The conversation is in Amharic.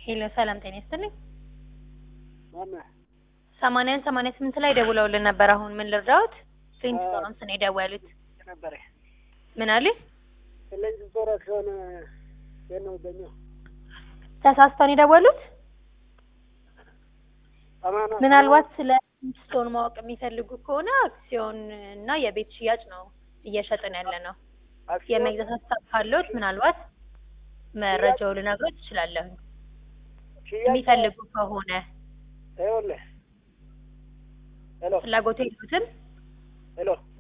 ሄሎ ሰላም ጤና ይስጥልኝ። ማነህ? ሰማንያን ሰማንያ ስምንት ላይ ደውለውልን ነበር። አሁን ምን ልርዳዎት? ፕሪንስ አዎ። ቶሮንስ ነው የደወሉት። ነበረ ምን አሉኝ? ስለዚህ ዞራ ከሆነ የት ነው የሚገኘው? ተሳስተው ነው የደወሉት። አማና ምናልባት ስለ ስቶን ማወቅ የሚፈልጉ ከሆነ አክሲዮን እና የቤት ሽያጭ ነው እየሸጥን ያለ ነው። አክሲዮን የመግዛት ሀሳብ ካለዎት ምናልባት መረጃው ልነግሮት እችላለሁ። ሽያጭ የሚፈልጉ ከሆነ ይኸውልህ ሄሎ ፍላጎቱ የሉትም። ሄሎ